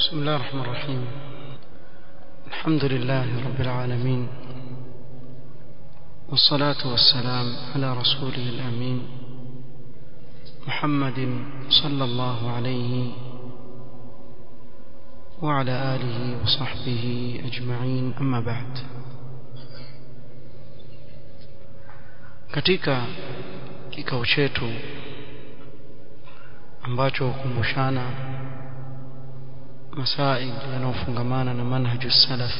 بسم الله الرحمن الرحيم الحمد لله رب العالمين والصلاة والسلام على رسوله الأمين محمد صلى الله عليه وعلى آله وصحبه أجمعين أما بعد katika kikao chetu ambacho hukumbushana masail yanayofungamana na manhaju salaf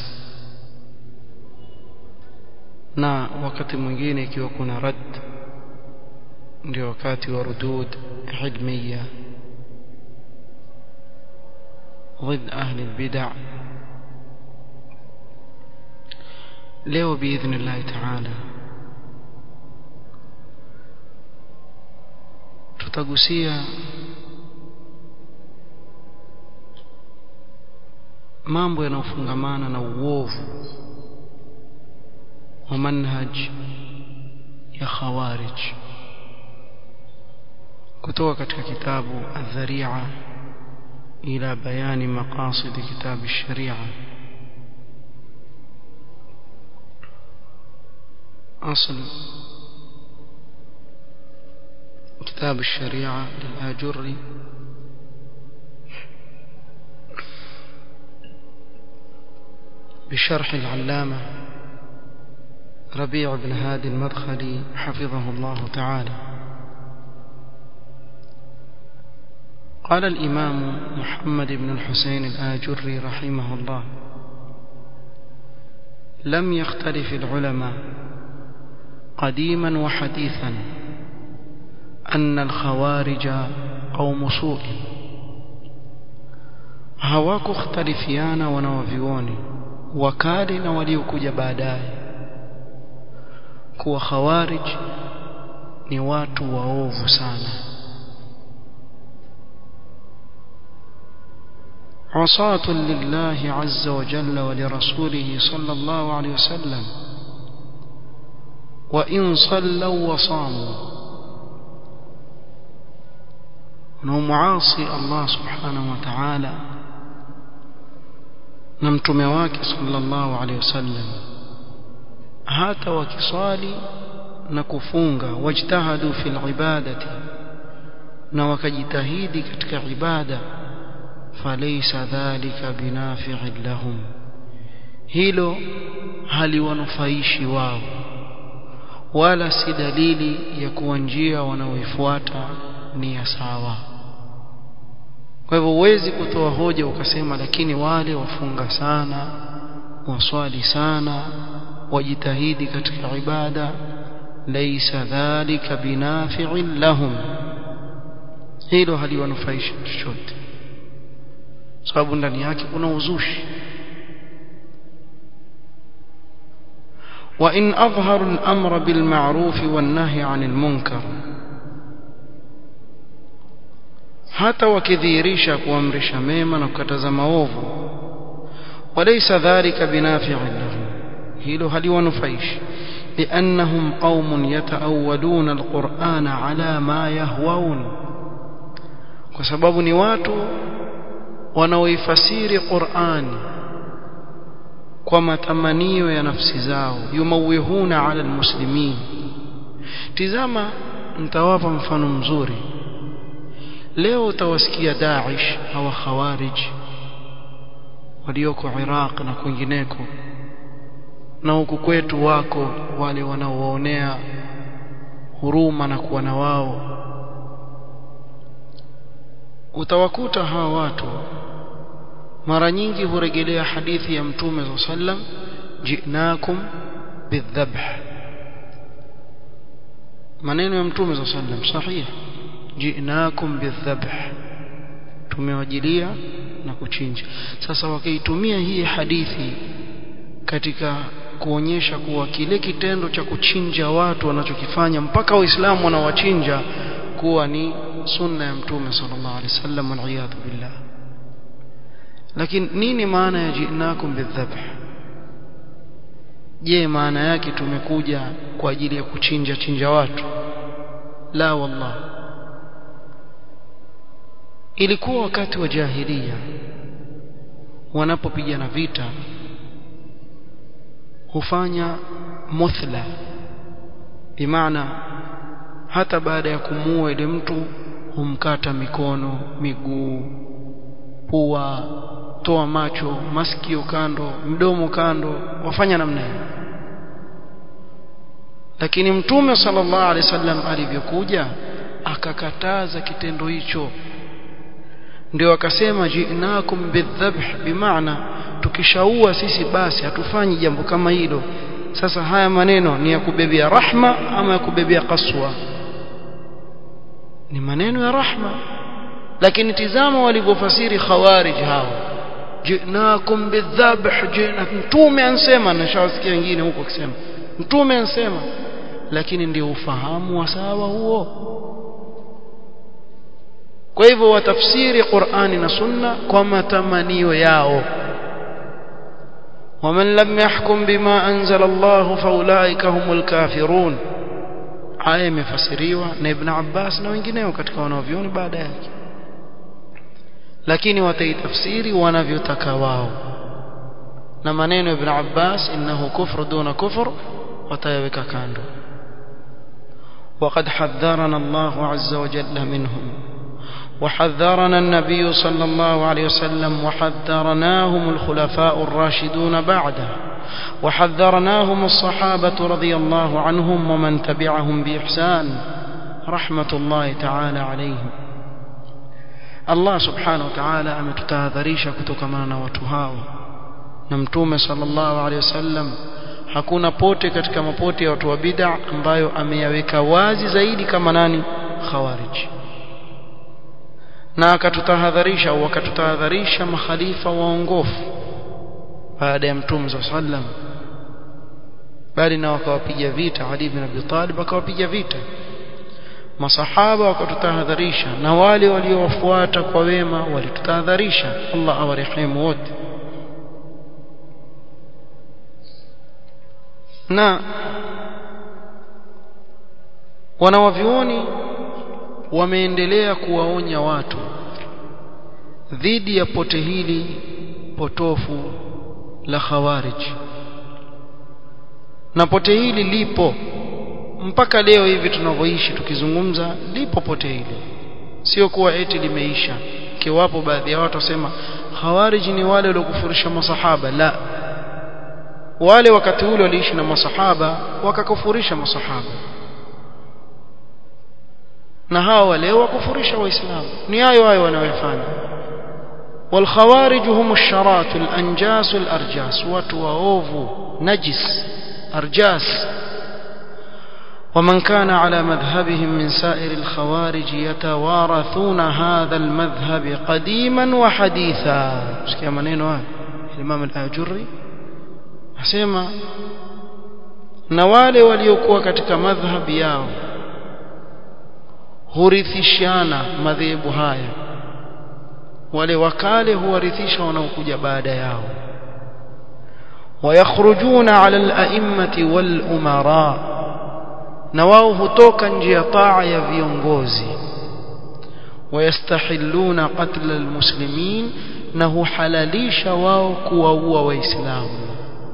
na wakati mwingine ikiwa kuna rad ndio wakati wa rudud ilmiya ضد أهل البدع leo باذن الله تعالى tutagusia mambo yanayofungamana na uovu wa manhaj ya khawarij kutoka katika kitabu adh-dhari'a ila bayani maqasid kitab ash-sharia أصل كتاب الشريعة للآجري بشرح العلامة ربيع بن هادي المدخلي حفظه الله تعالى قال الإمام محمد بن الحسين الآجري رحمه الله لم يختلف العلماء قديما وحديثا أن الخوارج قوم سوء hawakukhtalifiana wanawavyuoni wakali na waliokuja baadaye kuwa khawarij ni watu waovu sana عصاة لله عز وجل ولرسوله صلى الله عليه وسلم وإن صلوا وصاموا wanaomuasi Allah subhanahu wa ta'ala na mtume wake sallallahu alaihi wasallam hata wakiswali na kufunga wajtahadu fil ibadati na wakajitahidi katika ibada falaysa dhalika binafi'in lahum hilo haliwanufaishi wao wala si dalili ya kuwa njia wanaoifuata ni ya sawa kwa hivyo huwezi kutoa hoja ukasema lakini wale wafunga sana waswali sana wajitahidi katika ibada laysa dhalika binafi'in lahum hilo haliwanufaishi chochote sababu ndani yake kuna uzushi وإن أظهروا الأمر بالمعروف والنهي عن المنكر hata wakidhihirisha kuamrisha mema na kukataza maovu walaysa dhalika binafi'in lahum hilo haliwanufaishi لأنهم قوم يتأولون القرآن على ما يهوون kwa sababu ni watu wanaoifasiri Qur'ani kwa matamanio ya nafsi zao yumawihuna ala almuslimin tizama nitawapa mfano mzuri leo utawasikia Daesh au Khawarij walioko Iraq na kwingineko na huku kwetu wako wale wanaowaonea huruma na kuwa na wao utawakuta hawa watu mara nyingi hurejelea hadithi ya mtume sallam jinakum bidhabh maneno ya mtume sallam sahihi jinakum bidhabh tumewajilia na kuchinja sasa wakaitumia hii hadithi katika kuonyesha kuwa kile kitendo cha kuchinja watu wanachokifanya mpaka waislamu wanawachinja kuwa ni sunna ya mtume sallallahu alaihi wasallam wal billah lakini nini maana ya jinakum bidhabh je maana yake tumekuja kwa ajili ya kuchinja chinja watu la wallah ilikuwa wakati wa jahilia wanapopigana vita hufanya muthla bimaana hata baada ya kumuua ile mtu humkata mikono miguu pua toa macho masikio kando mdomo kando wafanya namna hiyo lakini mtume sallallahu alaihi wasallam alivyokuja akakataza kitendo hicho ndio akasema jinakum bidhabh bimaana tukishaua sisi basi hatufanyi jambo kama hilo sasa haya maneno ni ya kubebea rahma ama ya kubebea kaswa ni maneno ya rahma lakini tizama walivyofasiri khawarij hao jinakum bidhabh jina mtume ansema na shawasikia wengine huko akisema mtume ansema lakini ndio ufahamu wa sawa huo kwa hivyo watafsiri Qur'ani na Sunna kwa matamanio yao ومن لم يحكم بما أنزل الله فأولئك هم الكافرون aya imefasiriwa na Ibn Abbas na wengineo katika wanavyoni baada yake lakini wataitafsiri wanavyotaka wao na maneno Ibn Abbas innahu kufru duna kufr watayaweka kando وقد حذرنا الله عز وجل منهم وحذرنا النبي صلى الله عليه وسلم وحذرناهم الخلفاء الراشدون بعده وحذرناهم الصحابة رضي الله عنهم ومن تبعهم بإحسان رحمة الله تعالى عليهم الله سبحانه وتعالى ametutahadharisha kutokana na watu hao na mtume sallallahu alaihi wasallam hakuna pote katika mapote ya watu wa bid'a ambayo ameyaweka wazi zaidi kama nani khawarij na akatutahadharisha au akatutahadharisha makhalifa waongofu baada ya mtume sallam bali na wakawapiga vita Ali ibn Abi Talib akawapiga vita masahaba wakatutahadharisha na wale waliowafuata kwa wema walitutahadharisha Allah awarehemu wote na wanawavioni wameendelea kuwaonya watu dhidi ya pote hili potofu la khawarij na pote hili lipo mpaka leo hivi tunavyoishi tukizungumza lipo pote hili sio kuwa eti limeisha kiwapo baadhi ya watu wasema khawarij ni wale waliokufurisha masahaba la wale wakati ule waliishi na masahaba wakakufurisha masahaba na hawa leo wakufurisha waislamu ni hayo hayo wanayofanya والخوارج هم الشرات الأنجاس الأرجاس وتواوف نجس أرجاس ومن كان على مذهبهم من سائر الخوارج يتوارثون هذا المذهب قديما وحديثا سكي منين الإمام الآجري asema na wale waliokuwa katika madhhabi yao hurithishana madhehebu haya wale wakale huwarithisha wanaokuja baada yao wayakhrujuna ala al-a'immati wal umara na wao hutoka nje ya taa ya viongozi wayastahilluna qatl al-muslimin na huhalalisha wao kuwaua waislamu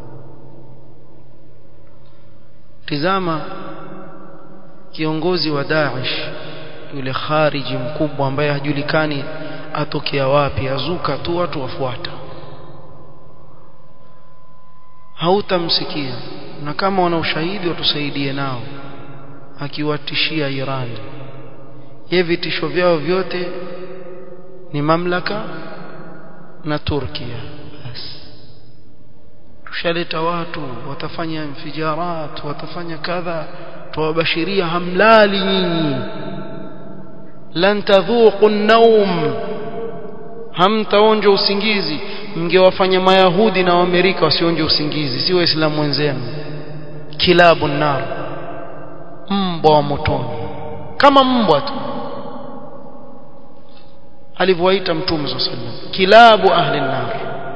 tizama kiongozi wa Daesh yule khariji mkubwa ambaye hajulikani atokea wapi azuka tu watu wafuata hautamsikia na kama wana ushahidi watusaidie nao akiwatishia Iran ye vitisho vyao vyote ni mamlaka na Turkia basi tushaleta watu watafanya infijarat watafanya kadha tuwabashiria hamlali nyinyi lan tadhuqu an-nawm hamtaonja usingizi mngewafanya mayahudi na waamerika wasionje usingizi si waislamu wenzenu kilabu nar mbwa wa motoni kama mbwa tu alivyowaita mtume sallallahu alaihi wasallam kilabu ahli nar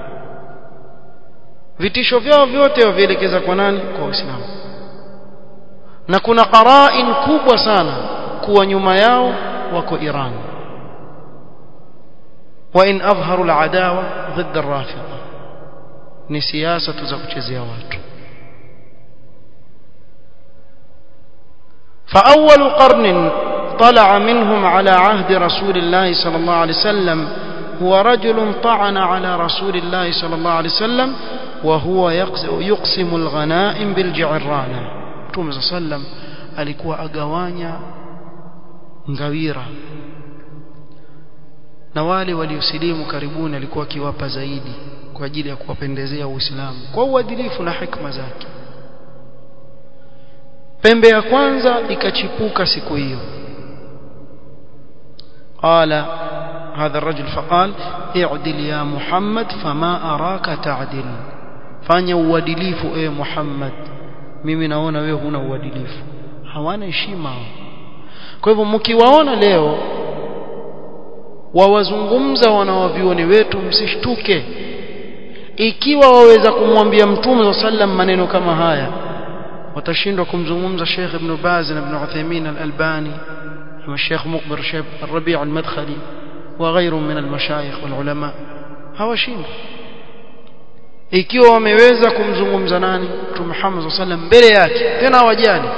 vitisho vyao vyote wavielekeza kwa nani kwa waislamu na kuna qarain kubwa sana kuwa nyuma yao wako Iran وإن أظهروا العداوة ضد الرافضة ni siasa tu za kuchezea watu فأول قرن طلع منهم على عهد رسول الله صلى الله عليه وسلم هو رجل طعن على رسول الله صلى الله عليه وسلم وهو يقسم الغنائم بالجعرانة Mtume صلى الله عليه وسلم alikuwa agawanya ngawira na wale waliosilimu karibuni alikuwa akiwapa zaidi kwa ajili ya kuwapendezea Uislamu kwa uadilifu na hikma zake pembe ya kwanza ikachipuka siku hiyo qala هذا الرجل فقال اعدل يا محمد فما أراك تعدل fanya uadilifu ewe Muhammad mimi naona wewe huna uadilifu hawana heshima kwa hivyo mkiwaona leo wawazungumza wanawavioni wetu msishtuke ikiwa waweza kumwambia mtume sallam maneno kama haya watashindwa kumzungumza Sheikh Ibn Baz na Ibn Uthaymeen Al-Albani na Sheikh Muqbil Sheikh Rabi' Al-Madkhali وغيرهم من المشايخ والعلماء hawashindwi ikiwa wameweza kumzungumza nani Mtume Muhammad sallam mbele yake tena hawajali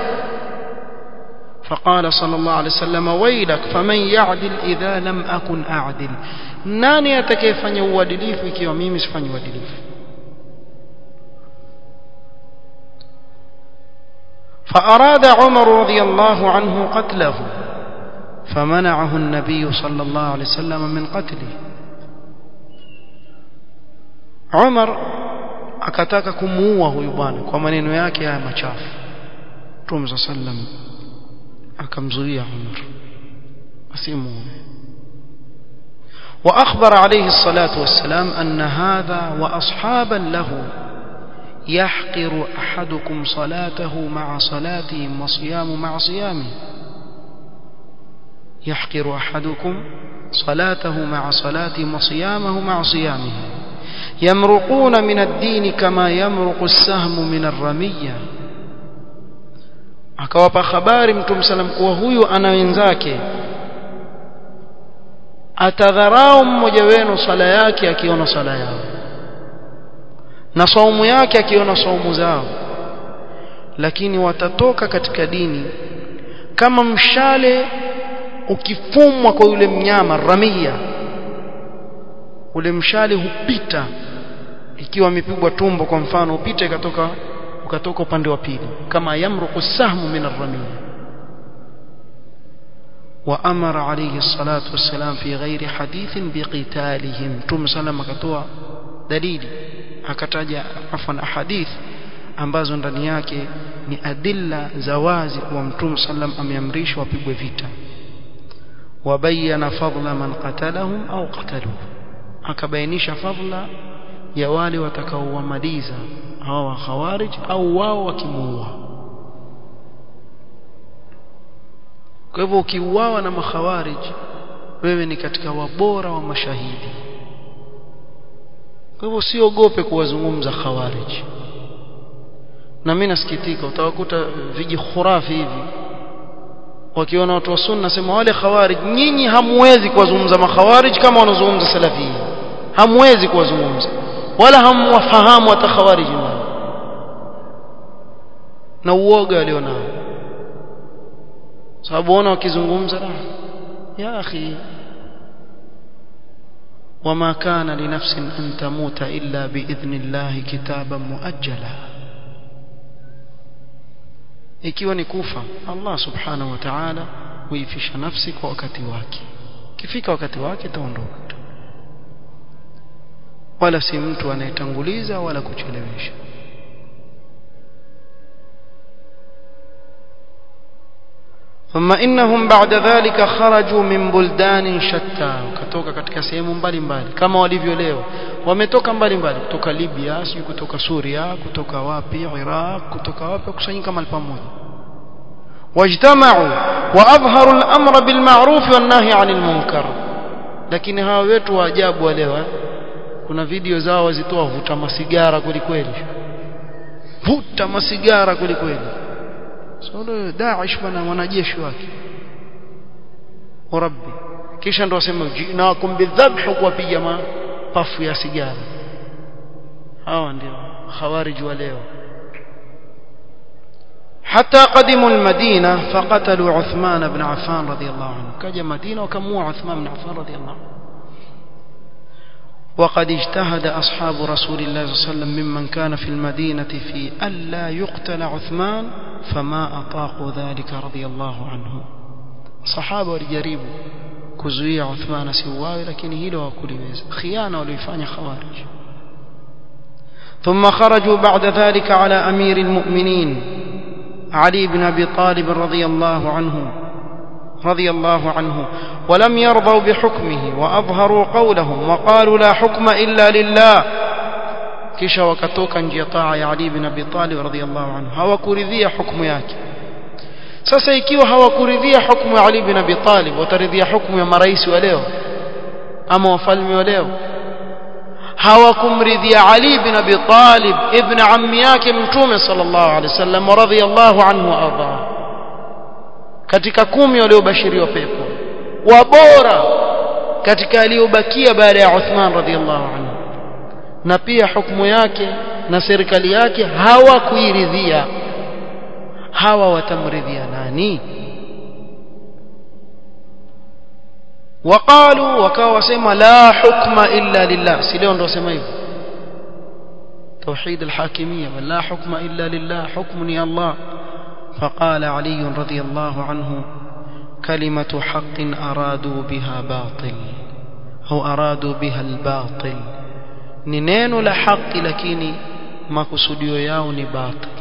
فقال صلى الله عليه وسلم ويلك فمن يعدل إذا لم أكن أعدل nani atakayefanya uadilifu ikiwa mimi sifanyi uadilifu فأراد عمر رضي الله عنه قتله فمنعه النبي صلى الله عليه وسلم من قتله عمر akataka kumuua huyu bwana kwa maneno yake haya machafu Mtume sallam akamzuia Umar asimuue وأخبر عليه الصلاة والسلام أن هذا وأصحابا له يحقر أحدكم صلاته مع صلاتهم وصيام مع صيامه يحقر أحدكم صلاته مع صلاتهم وصيامه مع صيامه يمرقون من الدين كما يمرق السهم من الرمية akawapa habari mtume salam kuwa huyu ana wenzake atadharau mmoja wenu sala yake akiona sala yao na saumu yake akiona saumu zao lakini watatoka katika dini kama mshale ukifumwa kwa yule mnyama ramia ule mshale hupita ikiwa amepigwa tumbo kwa mfano upite ikatoka ukatoka upande wa pili kama yamruqu sahmu min ar-ramiyya وأمر عليه الصلاة والسلام في غير حديث بقتالهم ثم سلم akatoa dalili akataja afwan ahadith ambazo ndani yake ni adilla za wazi kwa mtume sallam ameamrishwa wapigwe vita wabayana fadla man qatalahum au qataluhu akabainisha fadla ya wale watakaowamaliza hawa khawarij au wao wakimuua kwa hivyo ukiuawa na makhawarij wewe ni katika wabora wa mashahidi kwa hivyo usiogope kuwazungumza khawarij na mimi nasikitika utawakuta viji khurafi hivi wakiona watu wa sunna sema wale khawarij nyinyi hamwezi kuwazungumza makhawarij kama wanazungumza salafia hamwezi kuwazungumza wala hamwafahamu hata khawarij wao na uoga walionao sababu ona wakizungumza ya akhi وما كان لنفس أن تموت إلا بإذن الله كتابا مؤجلا ikiwa ni kufa Allah subhanahu wa ta'ala huifisha nafsi kwa wakati wake kifika wakati wake itaondoka wala si mtu anayetanguliza wala kuchelewesha ثم إنهم بعد ذلك خرجوا من بلدان شتى وكتوka katika sehemu mbalimbali kama walivyo leo wametoka mbalimbali kutoka Libya sio kutoka Suria kutoka wapi Iraq kutoka wapi kusanyika mahali pamoja wajtama'u wa adhharu al-amra bil ma'ruf wan nahy 'anil munkar lakini hawa wetu wa ajabu wa leo kuna video zao wazitoa vuta masigara kweli kweli vuta masigara kweli kweli sio Daesh bana wanajeshi wake rabbi kisha ndo wasema jinakum bidhabh kuwapiga mapafu ya sigara hawa ndio khawarij wa leo حتى قدموا المدينة فقتلوا عثمان بن عفان رضي الله عنه كجا مدينة وكموا عثمان بن عفان رضي الله عنه وقد اجتهد أصحاب رسول الله صلى الله عليه وسلم ممن كان في المدينة في ألا يقتل عثمان فما أطاقوا ذلك رضي الله عنه صحابة ورجريبوا كزوية عثمان سواوي لكن هيلو وكل خيانة وليفاني خوارج ثم خرجوا بعد ذلك على أمير المؤمنين علي بن أبي طالب رضي الله عنه رضي الله عنه ولم يرضوا بحكمه وأظهروا قولهم وقالوا لا حكم إلا لله kisha wakatoka njia taa ya Ali bin Abi Talib radhiyallahu anhu hawakuridhia hukumu yake sasa ikiwa hawakuridhia hukumu ya Ali bin Abi Talib wataridhia hukumu ya marais wa leo ama wafalme wa leo hawakumridhia Ali bin Abi Talib ibn ammi yake mtume sallallahu alaihi wasallam radhiyallahu anhu arda katika kumi waliobashiriwa pepo wabora katika aliyobakia baada ya Uthman radhiyallahu anhu na pia hukumu yake na serikali yake hawakuiridhia hawa watamridhia nani وقالوا وكاوا وسما لا حكم الا لله si leo ndo wasema hivyo توحيد الحاكميه ولا حكم الا لله حكمني الله فقال علي رضي الله عنه كلمه حق ارادوا بها باطل او ارادوا بها الباطل ni neno la haki lakini makusudio yao ni batil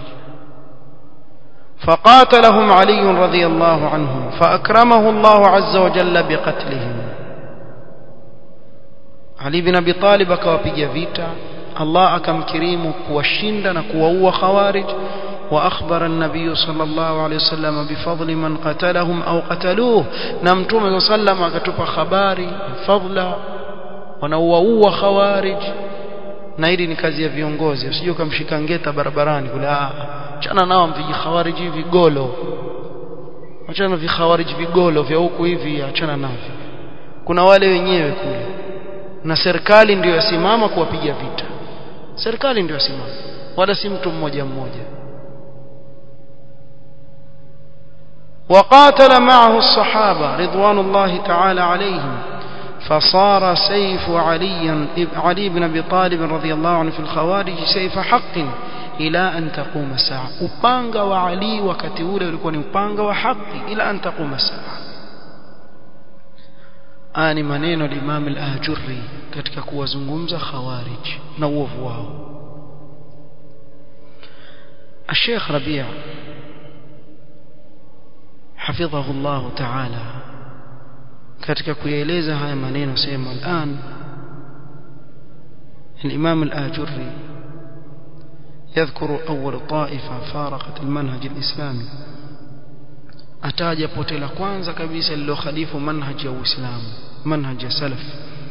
فقاتلهم علي رضي الله عنه فأكرمه الله عز وجل بقتلهم علي بن أبي طالب كوابيجا فيتا الله أكم كريم كوشند كوهو خوارج وأخبر النبي صلى الله عليه وسلم بفضل من قتلهم أو قتلوه نمتم صلى الله عليه وسلم كتب خباري فضلا ونوهو خوارج na hili ni kazi ya viongozi usije ukamshika ngeta barabarani kule ah achana nao vijikhawariji vigolo achana vikhawariji vigolo vya huku hivi achana navyo kuna wale wenyewe kule na serikali ndio yasimama kuwapiga vita serikali ndio yasimama wala si mtu mmoja mmoja وقاتل معه الصحابة رضوان الله تعالى عليهم فصار سيف علي علي بن ابي طالب رضي الله عنه في الخوارج سيف حق الى ان تقوم الساعه upanga wa Ali wakati ule ulikuwa ni upanga wa haki ila an taquma saa ani maneno al-Imam al-Ajurri katika kuwazungumza khawarij na uovu wao الشيخ ربيع حفظه الله تعالى katika kuyaeleza haya maneno sema الان الامام الاجري يذكر اول طائفه فارقت المنهج الاسلامي ataja pote la kwanza kabisa lilokhalifu manhaj ya uislamu manhaj ya salaf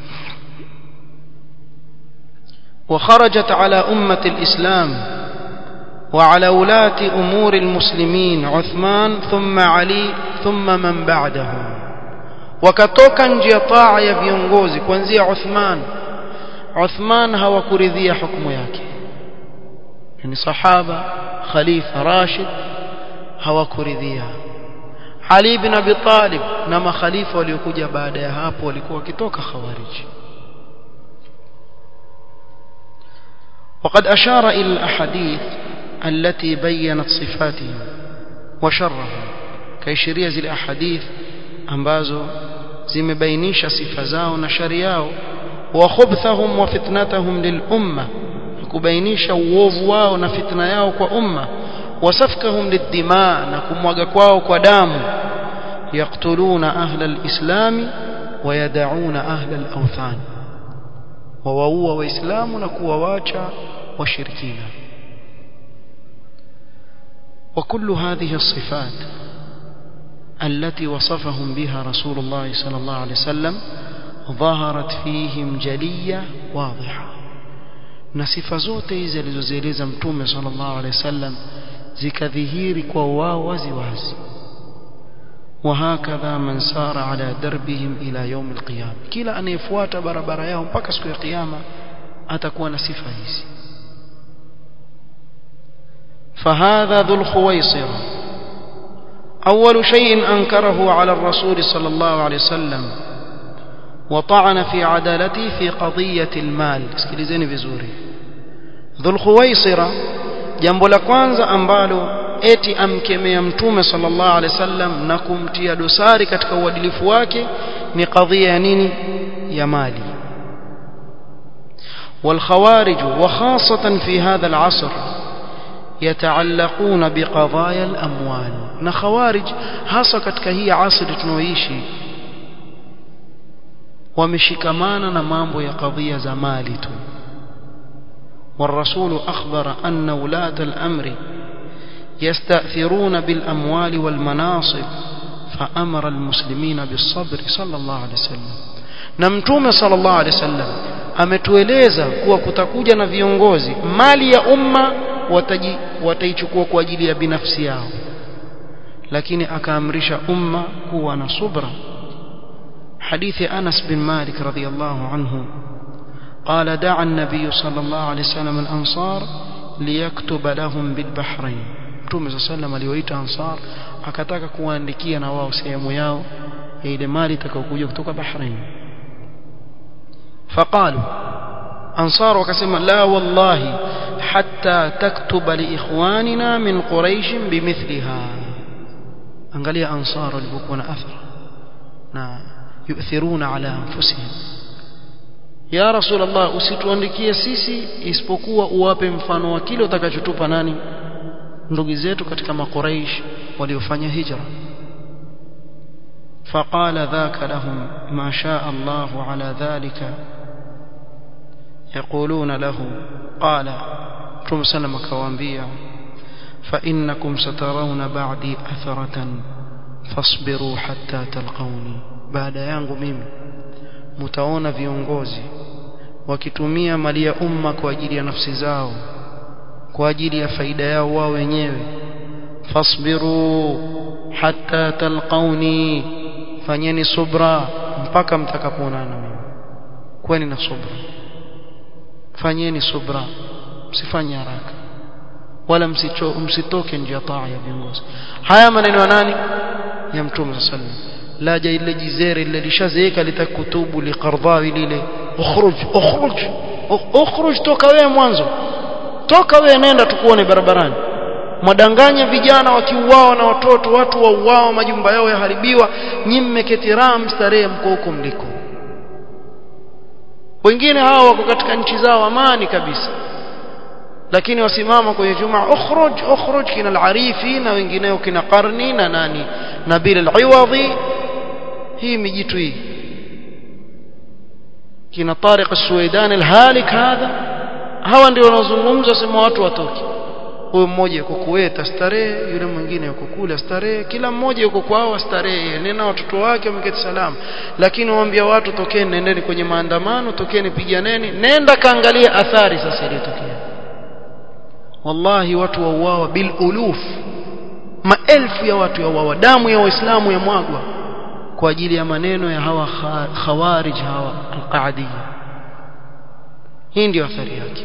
وخرجت على امه الاسلام وعلى ولاة امور المسلمين عثمان ثم علي ثم من بعدهم wakatoka nje ya taa ya viongozi kuanzia Uthman Uthman hawakuridhia hukumu yake yani sahaba khalifa Rashid hawakuridhia Ali ibn Abi Talib na makhalifa waliokuja baada ya hapo walikuwa wakitoka khawarij وقد أشار إلى الأحاديث التي بينت صفاتهم وشرهم كيشريز الأحاديث ambazo zimebainisha sifa zao na shari yao wa khubthahum wa fitnatahum lil umma kubainisha uovu wao na fitna yao kwa umma wasafkahum lidima na kumwaga kwao kwa damu yaqtuluna ahla alislam wa yad'una ahla alawthan wawaua waislamu na kuwawacha washirikina وكل هذه الصفات التي وصفهم بها رسول الله صلى الله عليه وسلم ظهرت فيهم جلية واضحة na sifa zote hizi alizozieleza mtume صلى الله عليه وسلم zikadhihiri kwa wao wazi wazi وهكذا من سار على دربهم إلى يوم القيامة كلا أن يفوات بربر يوم بكسك القيامة أتكون صفة هذه فهذا ذو الخويصرة أول شيء أنكره على الرسول صلى الله عليه وسلم وطعن في عدالته في قضية المال اسكilizeni vizuri ذو الخويصرة jambo la kwanza ambalo eti amkemea mtume sallallahu alaihi wasallam na kumtia dosari katika uadilifu wake ni kadhia ya nini ya mali والخوارج وخاصة في هذا العصر يتعلقون بقضايا الأموال na khawarij hasa katika hii asri tunaoishi wameshikamana na mambo ya kadhia za mali tu والرسول أخبر أن ولاة الأمر يستأثرون بالأموال والمناصب فأمر المسلمين بالصبر صلى الله عليه وسلم نمتوم صلى الله عليه وسلم ametueleza kuwa kutakuja na viongozi mali ya umma wataichukua kwa ajili ya binafsi yao lakini akaamrisha umma kuwa na subra hadithi Anas bin Malik radhiyallahu anhu قال دعا النبي صلى الله عليه وسلم الأنصار ليكتب لهم بالبحرين Mtume صلى الله عليه وسلم aliwaita Ansar akataka kuwaandikia na wao sehemu yao ya ile mali itakayokuja kutoka Bahrain فقالوا أنصار وكسم لا والله حتى تكتب لإخواننا من قريش بمثلها angalia ansar walivyokuwa na athara na yu'thiruna ala anfusihim ya rasul allah usituandikie sisi isipokuwa uwape mfano wa kile utakachotupa nani ndugu zetu katika makuraish waliofanya hijra فقال ذاك لهم ما شاء الله على ذلك يقولون له قال رسول سلم كوانبيا فإنكم سترون بعدي أثرة فاصبروا حتى تلقوني بعد yangu mimi mtaona viongozi wakitumia mali ya umma kwa ajili ya nafsi zao kwa ajili ya faida yao wao wenyewe fasbiru hatta talqauni fanyeni subra mpaka mtakapoonana mimi kweni na subra fanyeni subra msifanye haraka wala msicho msitoke nje ya taa ya viongozi haya maneno ya nani ya mtume sallallahu la ja ile jizere ile lishazeeka litakutubu liqardhawi lile ukhruj ukhruj ukhruj toka wewe mwanzo toka wewe nenda tukuone barabarani mwadanganya vijana wakiuawa na watoto watu wauawa majumba yao yaharibiwa nyinyi mmeketi ram starehe mko huko mliko wengine hao wako katika nchi zao amani kabisa lakini wasimama kwenye jumaa ukhruj ukhruj kina al-arifi na wengineo kina qarni na nani nabil al-iwadhi hii mijitu hii kina tariq al-suwaidan al-halik hadha hawa ndio wanaozungumza sema watu watoke huyo mmoja yuko Kuwait starehe yule mwingine yuko kule starehe kila mmoja yuko kwao starehe nena watoto wake wameketi salama lakini waambia watu tokeni nendeni kwenye maandamano tokeni piganeni nenda kaangalia athari sasa iliyotokea wallahi watu wauawa bil uluf maelfu ya watu yauawa damu ya waislamu yamwagwa kwa ajili ya maneno ya hawa khawarij hawa alqaadiyya hii ndio athari yake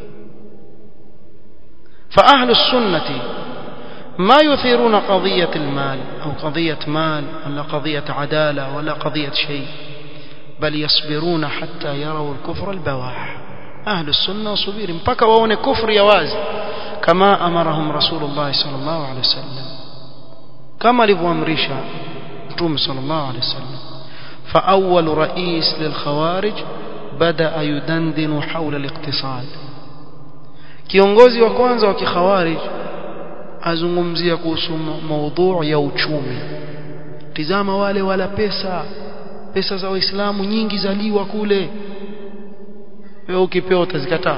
فأهل السنة ما يثيرون قضية المال أو قضية مال ولا قضية عدالة ولا قضية شيء بل يصبرون حتى يروا الكفر البواح أهل السنة وصبير مبكى وون كفر يواز كما أمرهم رسول الله صلى الله عليه وسلم كما لبو أمريشا توم صلى الله عليه وسلم فأول رئيس للخوارج بدأ يدندن حول الاقتصاد kiongozi wa kwanza wa kikhawarij azungumzia kuhusu maudhu ya uchumi tizama wale wala pesa pesa za waislamu nyingi zaliwa kule wewe ukipewa utazikataa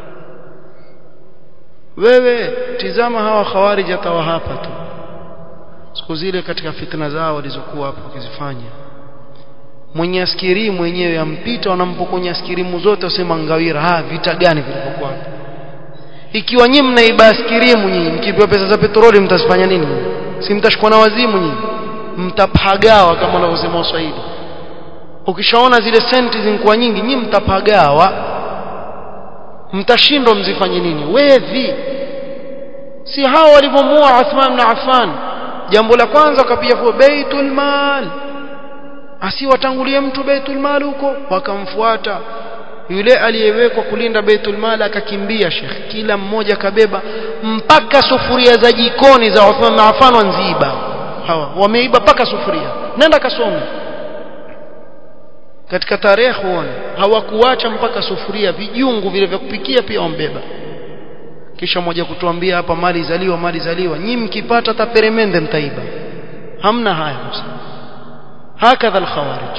wewe tizama hawa khawarij atawa hapa tu siku zile katika fitna zao walizokuwa hapo wakizifanya mwenye askiri mwenyewe ampita wanampokonya askirimu zote wasema ngawira ha vita gani vilivyokuwa hapo ikiwa nyinyi mnaiba askirimu nyinyi mkipewa pesa za petroli mtazifanya nini si mtashikwa na wazimu nyinyi mtapagawa kama wanavyosema Waswahili ukishaona zile senti zinakuwa nyingi nyinyi mtapagawa mtashindwa mzifanye nini wevi si hao walivyomuua Uthman na Affan jambo la kwanza wakapiga kwa baitul mal asiwatangulie mtu baitul mal huko wakamfuata yule aliyewekwa kulinda baitul mal akakimbia shekh kila mmoja kabeba mpaka sufuria za jikoni za Uthman na Affan wanziiba hawa wameiba mpaka sufuria nenda kasome katika tarehe huone hawakuacha mpaka sufuria vijungu vile vya kupikia pia wambeba kisha moja kutuambia hapa mali zaliwa mali zaliwa nyinyi mkipata hata peremende mtaiba hamna haya هكذا الخوارج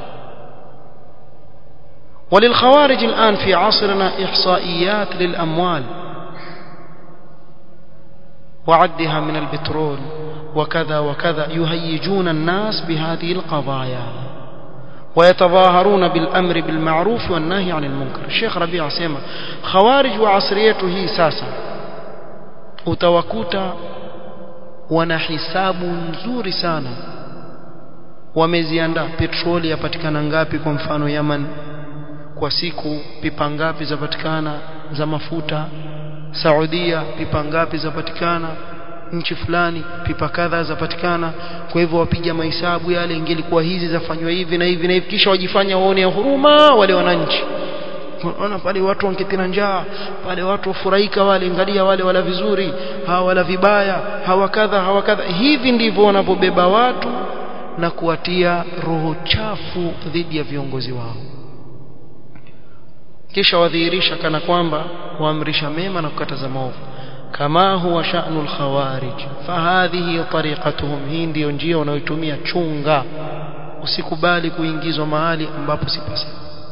وللخوارج الآن في عصرنا إحصائيات للأموال وعدها من البترول وكذا وكذا يهيجون الناس بهذه القضايا ويتظاهرون بالأمر بالمعروف والنهي عن المنكر الشيخ ربيع سيما خوارج وعصريته ساسا utawakuta wana hisabu nzuri sana wameziandaa petroli yapatikana ngapi kwa mfano Yaman kwa siku pipa ngapi zapatikana za mafuta Saudia pipa ngapi zapatikana nchi fulani pipa kadha zapatikana kwa hivyo wapiga mahesabu yale ingelikuwa hizi zafanywa hivi na hivi na hivi kisha wajifanya waone huruma wale wananchi unaona pale watu wangetina njaa pale watu wafurahika wale angalia wale wala vizuri hawa wala vibaya hawa kadha hawa kadha hivi ndivyo wanavyobeba watu na kuwatia roho chafu dhidi ya viongozi wao kisha wadhihirisha kana kwamba waamrisha mema na kukataza maovu kama huwa sha'nu al-khawarij fahadhihi tariqatuhum hii ndio njia wanayotumia chunga usikubali kuingizwa mahali ambapo si pasa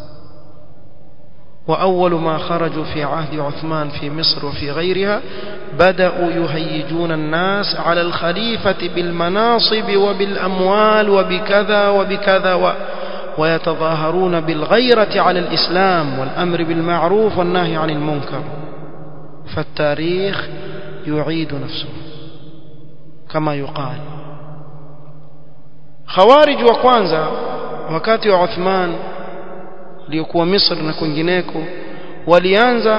وأول ما خرجوا في عهد عثمان في مصر وفي غيرها بدأوا يهيجون الناس على الخليفة بالمناصب وبالأموال وبكذا وبكذا و ويتظاهرون بالغيرة على الإسلام والأمر بالمعروف والنهي عن المنكر فالتاريخ يعيد نفسه كما يقال خوارج وكوانزا wakati wa Uthman aliyokuwa Misri na kwingineko walianza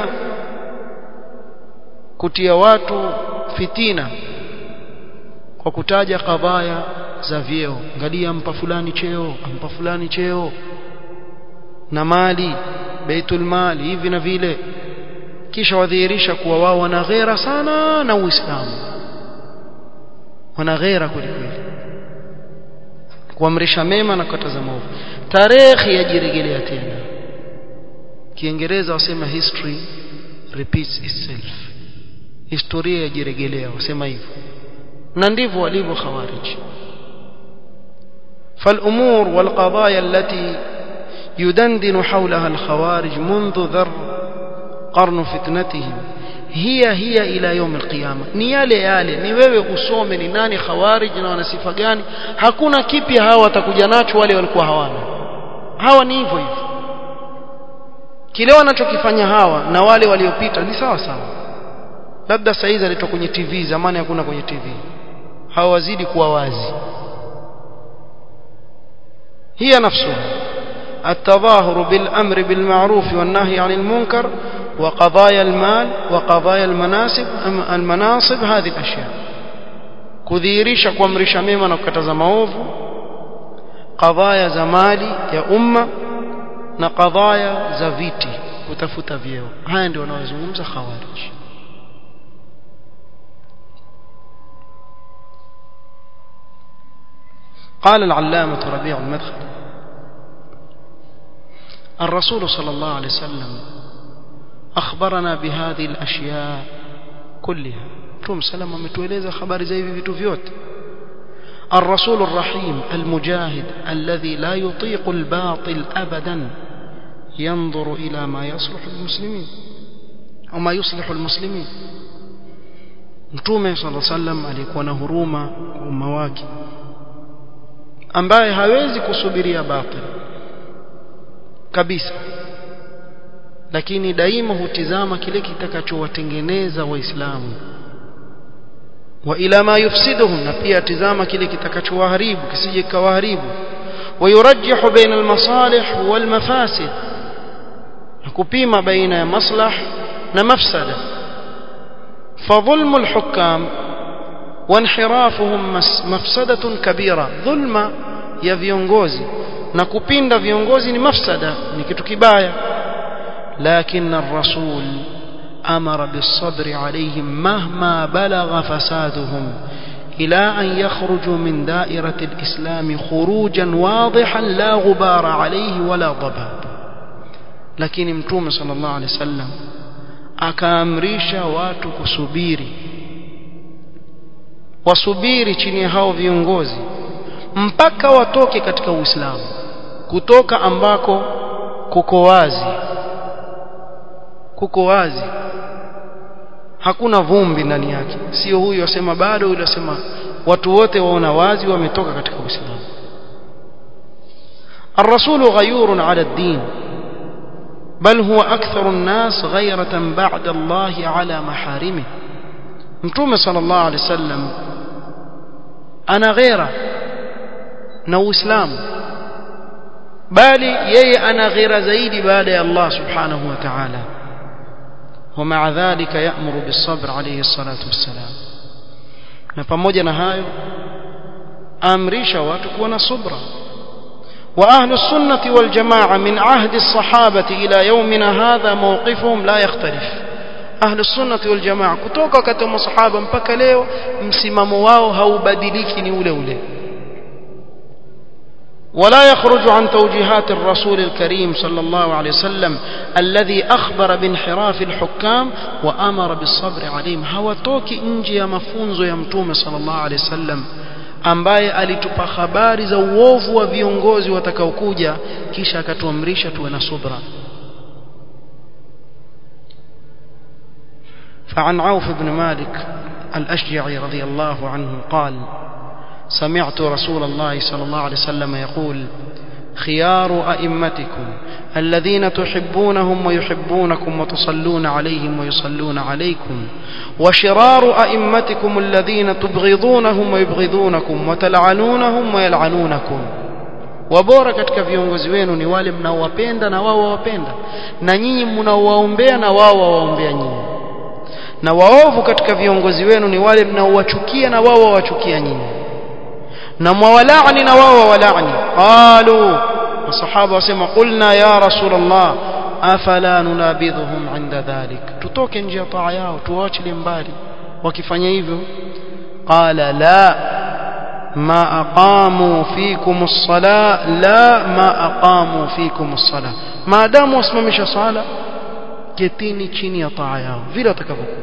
kutia watu fitina kwa kutaja kadhaya za vyeo angalia ampa fulani cheo ampa fulani cheo na mali baitul mali hivi na vile kisha wadhihirisha kuwa wao wana ghera sana na Uislamu wana ghera kweli kweli kuamrisha mema na kukataza maovu tarehe yajirejelea tena kiingereza wasema history repeats itself historia yajirejelea wasema hivyo na ndivyo walivyo khawarij فالأمور والقضايا التي يدندن حولها الخوارج منذ ذر قرن فتنتهم هي هي إلى يوم القيامة ni yale yale ni wewe usome ni nani khawarij na wana sifa gani hakuna kipya hawa watakuja nacho wale walikuwa hawana hawa ni hivyo hivyo kile wanachokifanya hawa na wale waliopita ni sawa sawa labda saizi alitoka kwenye TV zamani hakuna kwenye TV hawa wazidi kuwa wazi هي نفسها التظاهر بالأمر بالمعروف والنهي عن المنكر وقضايا المال وقضايا المناسب المناصب هذه الأشياء kudhihirisha kuamrisha mema na kukataza maovu kadhaya za mali ya umma na kadhaya za viti kutafuta vyeo haya ndio wanaozungumza khawarij قال العلامة ربيع المدخل الرسول صلى الله عليه وسلم أخبرنا بهذه الأشياء كلها توم سلام ametueleza habari za hivi vitu vyote الرسول الرحيم المجاهد الذي لا يطيق الباطل أبدا ينظر إلى ما يصلح المسلمين أو ما يصلح المسلمين Mtume صلى الله عليه وسلم alikuwa na huruma kwa umma wake ambaye hawezi kusubiria batil kabisa lakini daima hutizama kile kitakachowatengeneza waislamu wa ila ma yufsiduhum na pia tizama kile kitakachowaharibu kisije kawaharibu ويرجح بين المصالح والمفاسد kupima baina ya maslah na mafsada فظلم الحكام وانحرافهم مفسدة كبيرة ظلم ya viongozi na kupinda viongozi ni mafsada ni kitu kibaya لكن الرسول أمر بالصبر عليهم مهما بلغ فسادهم إلى أن يخرجوا من دائرة الإسلام خروجا واضحا لا غبار عليه ولا ضباب lakini mtume sallallahu alaihi wasallam akaamrisha watu kusubiri wasubiri chini ya hao viongozi mpaka watoke katika Uislamu kutoka ambako kuko wazi kuko wazi hakuna vumbi ndani yake sio huyu asema bado yule asema watu wote waona wazi wametoka katika Uislamu الرسول غيور على الدين بل هو أكثر الناس غيرة بعد الله على محارمه متوم صلى الله عليه وسلم أنا غيرة نو إسلام بالي يي أنا غير زيد بالي الله سبحانه وتعالى ومع ذلك يأمر بالصبر عليه الصلاة والسلام na pamoja na hayo amrisha watu kuwa na subra وأهل السنة والجماعة من عهد الصحابة إلى يومنا هذا موقفهم لا يختلف أهل السنة والجماعة كتوكا كتوم صحابة mpaka leo msimamo wao haubadiliki ni ule ule ولا يخرج عن توجيهات الرسول الكريم صلى الله عليه وسلم الذي أخبر بانحراف الحكام وأمر بالصبر عليهم hawatoki nje ya mafunzo ya mtume صلى الله عليه وسلم ambaye alitupa habari za uovu wa viongozi watakaokuja kisha akatuamrisha tuwe na subra فعن عوف بن مالك الأشجعي رضي الله عنه قال سمعت رسول الله صلى الله عليه وسلم يقول خيار أئمتكم الذين تحبونهم ويحبونكم وتصلون عليهم ويصلون عليكم وشرار أئمتكم الذين تبغضونهم ويبغضونكم وتلعنونهم ويلعنونكم wabora katika viongozi wenu ni wale mnaowapenda na wao wawapenda na nyinyi mnaowaombea na wao wawaombea nyinyi na waovu katika viongozi wenu ni wale mnaowachukia na wao wawachukia nyinyi na mwawalaani na wao wawalaani qalu masahaba wasema qulna ya rasul allah afala nunabidhuhum inda dhalik tutoke nje ya taa yao tuwaachilie mbali wakifanya hivyo qala la ما أقاموا فيكم الصلاة لا ما أقاموا فيكم الصلاة ما دام واسممش صلاة كتيني chini ya taa yao vile watakavyokuwa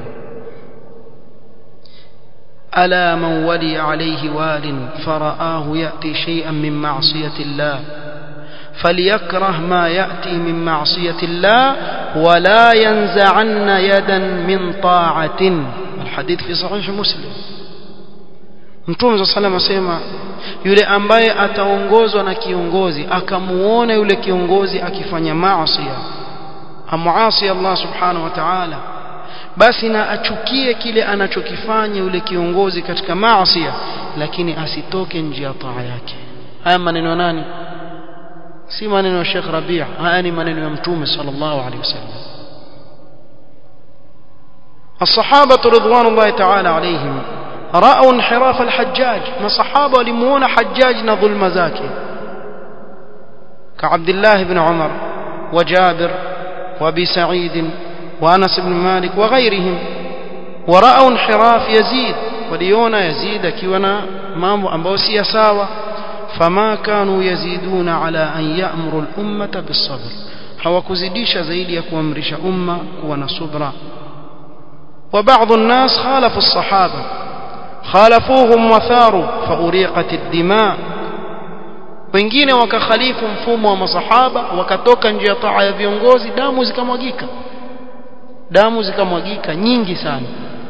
ألا من ولي عليه وال فرآه يأتي شيئا من معصية الله فليكره ما يأتي من معصية الله ولا ينزعن يدا من طاعة الحديث في صحيح مسلم Mtume صلى الله عليه وسلم yule ambaye ataongozwa na kiongozi akamuona yule kiongozi akifanya maasi amuasi Allah subhanahu wa ta'ala basi na achukie kile anachokifanya yule kiongozi katika maasi lakini asitoke nje ya taa yake haya maneno ya nani si maneno ya Sheikh Rabi' haya ni maneno ya Mtume sallallahu alaihi wasallam الصحابة رضوان الله تعالى عليهم رأوا انحراف الحجاج ما صحابة لمون حجاج نظلم زاكي كعبد الله بن عمر وجابر وابي سعيد وانس بن مالك وغيرهم ورأوا انحراف يزيد وليونا يزيد كيونا مامو أمبوسي ساوى فما كانوا يزيدون على أن يأمروا الأمة بالصبر hawakuzidisha zaidi ya kuamrisha umma kuwa na subra وبعض الناس خالفوا الصحابة خالفوهم وثاروا فأريقت الدماء wengine wakakhalifu mfumo wa masahaba wakatoka nje ya taa ya viongozi damu zikamwagika damu zikamwagika nyingi sana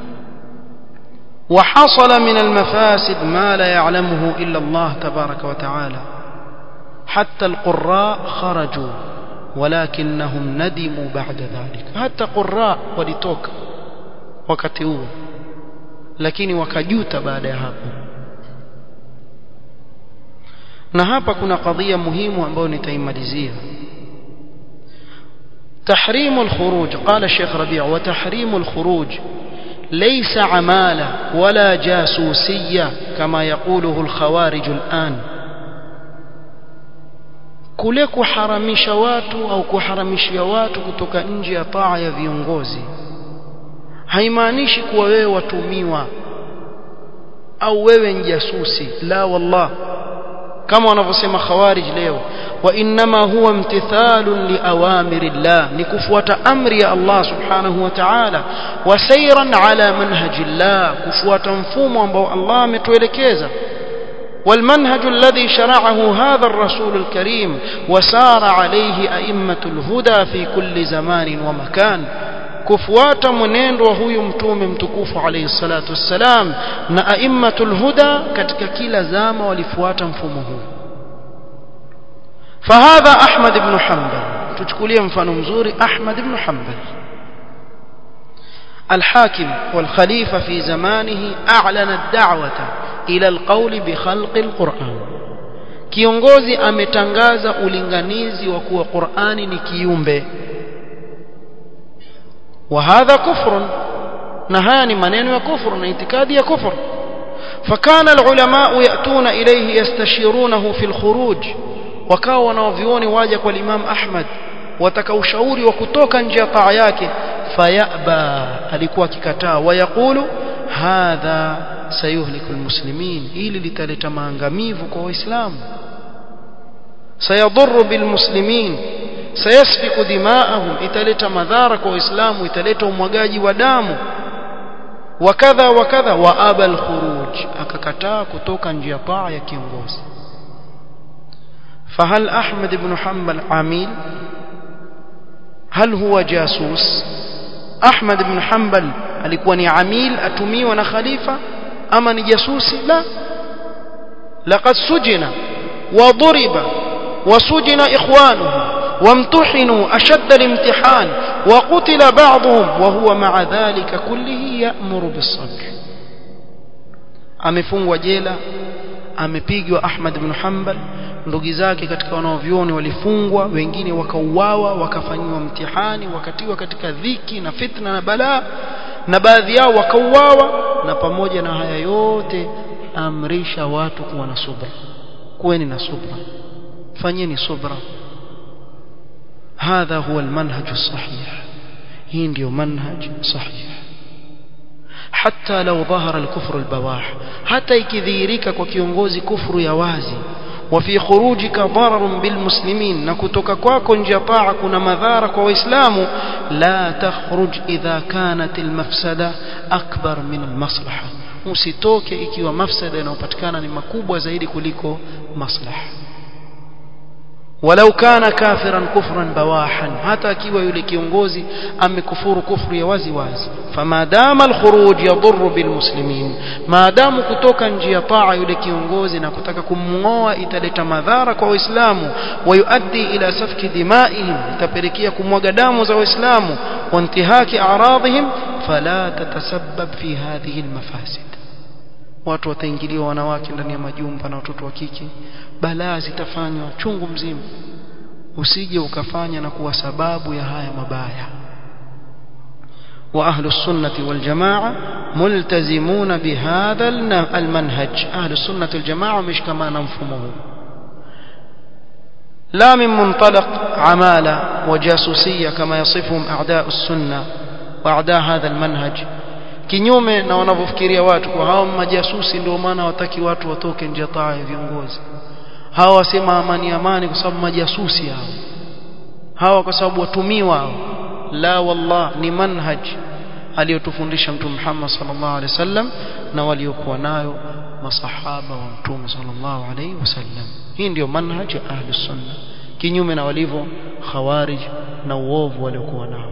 وحصل من المفاسد ما لا يعلمه إلا الله تبارك وتعالى حتى القراء خرجوا ولكنهم ندموا بعد ذلك حتى قراء ولتوك wakati huo lakini wakajuta baada ya hapo na hapa kuna kadhia muhimu ambayo nitaimalizia تحريم الخروج قال الشيخ ربيع وتحريم الخروج ليس عمالة ولا جاسوسية كما يقوله الخوارج الآن kule kuharamisha watu au kuharamishia watu kutoka nje ya taa ya viongozi haimaanishi kuwa wewe watumiwa au wewe ni jasusi la wallah kama wanavyosema khawarij leo wa inma huwa imtithalun liawamiri llah ni kufuata amri ya Allah subhanahu wa ta'ala wa sayran ala manhaji llah kufuata mfumo ambao Allah ametuelekeza والمنهج الذي شرعه هذا الرسول الكريم وسار عليه أئمة الهدى في كل زمان ومكان kufuata mwenendo wa huyu mtume mtukufu alayhi salatu wassalam na aimmatul huda katika kila zama walifuata mfumo huu fahadha ahmad ibn hanbal tuchukulie mfano mzuri ahmad ibn hanbal الحاكم والخليفة في زمانه أعلن الدعوة إلى القول بخلق القرآن kiongozi ametangaza ulinganizi wa kuwa Qur'ani ni kiumbe وهذا كفر نهاني منين وكفر اعتقاد يا كفر فكان العلماء يأتون إليه يستشيرونه في الخروج وكاوا wanavyuoni waja kwa Imam Ahmad wataka ushauri wa kutoka nje ya taa yake fayaba alikuwa akikataa wayaqulu hadha sayuhliku almuslimin ili litaleta maangamivu kwa waislamu sayadhurru bilmuslimin sayasfiku dimaahum italeta madhara kwa waislamu italeta umwagaji wa damu wakadha wakadha wa aba alkhuruj akakataa kutoka nje ya taa ya kiongozi فهل أحمد بن حنبل عميل هل هو جاسوس أحمد بن حنبل alikuwa ni amil atumiwa na khalifa ama ni jasusi la laqad sujina wa duriba wa sujina ikhwanuhu وامتحنوا أشد الامتحان وقتل بعضهم وهو مع ذلك كله يأمر بالصبر amefungwa jela amepigwa Ahmad ibn Hanbal ndugu zake katika wanaovyoni walifungwa wengine wakauawa wakafanyiwa mtihani wakatiwa katika dhiki na fitna na balaa na baadhi yao wakauawa na pamoja na haya yote amrisha watu kuwa na subra kuweni na subra fanyeni subra هذا هو المنهج الصحيح هي ndio منهج صحيح حتى لو ظهر الكفر البواح حتى ikidhihirika kwa kiongozi kufru ya wazi وفي خروجك ضرر بالمسلمين na kutoka kwako nje ya taa kuna madhara kwa waislamu la takhruj idha kanat almafsada akbar min almaslaha usitoke ikiwa mafsada inayopatikana ni makubwa zaidi kuliko maslaha ولو كان كافرا كفرا بواحا حتى akiwa yule kiongozi amekufuru kufru ya wazi wazi فما دام الخروج يضر بالمسلمين ما دام kutoka nje ya taa yule kiongozi na kutaka kumngoa italeta madhara kwa waislamu ويؤدي الى سفك دمائهم itapelekea kumwaga damu za waislamu وانتهاك اعراضهم فلا تتسبب في هذه المفاسد watu wataingiliwa wanawake ndani ya majumba na watoto wa kike balaa zitafanywa chungu mzima usije ukafanya na kuwa sababu ya haya mabaya واهل السنه والجماعه ملتزمون بهذا المنهج اهل السنه والجماعه مش كما نفهمه لا من منطلق عماله وجاسوسيه كما يصفهم اعداء السنه واعداء هذا المنهج kinyume na wanavyofikiria watu kwa hao majasusi ndio maana wataki watu watoke nje taa ya viongozi hawa wasema amani amani kwa sababu majasusi hao hawa kwa sababu watumiwa hao la wallah ni manhaj aliyotufundisha mtume Muhammad sallallahu alaihi wasallam na waliokuwa nayo masahaba wa mtume sallallahu alaihi wasallam hii ndio manhaj ya ahli sunna kinyume na walivyo khawarij na uovu waliokuwa nao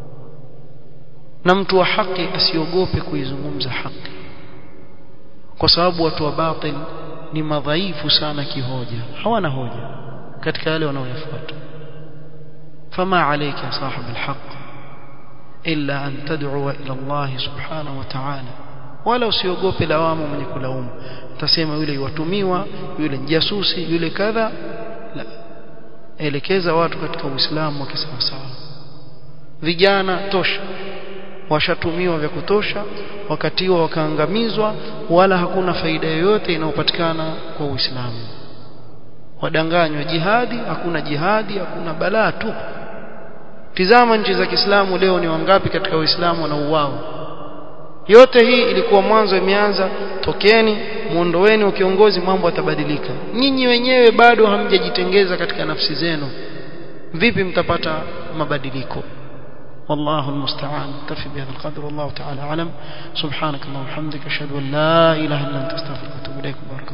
na mtu wa haki asiogope kuizungumza haki kwa sababu watu wa batil ni madhaifu sana kihoja hawana hoja katika yale wanaoyafuata fama alayka ya sahib alhaq illa an tad'u ila Allah subhanahu wa ta'ala wala usiogope lawama mwenye kulaumu utasema yule watumiwa yule jasusi yule kadha la elekeza watu katika uislamu wa kisawasawa vijana tosha washatumiwa vya kutosha wakati huo wakaangamizwa wala hakuna faida yoyote inayopatikana kwa Uislamu wadanganywa jihadi hakuna jihadi hakuna balaa tu tizama nchi za Kiislamu leo ni wangapi katika Uislamu wanauao yote hii ilikuwa mwanzo imeanza tokeni muondoweni wa kiongozi mambo yatabadilika nyinyi wenyewe bado hamjajitengeza katika nafsi zenu vipi mtapata mabadiliko والله المستعان اكتفي بهذا القدر والله تعالى اعلم سبحانك اللهم وبحمدك اشهد ان لا اله الا انت استغفرك واتوب اليك بارك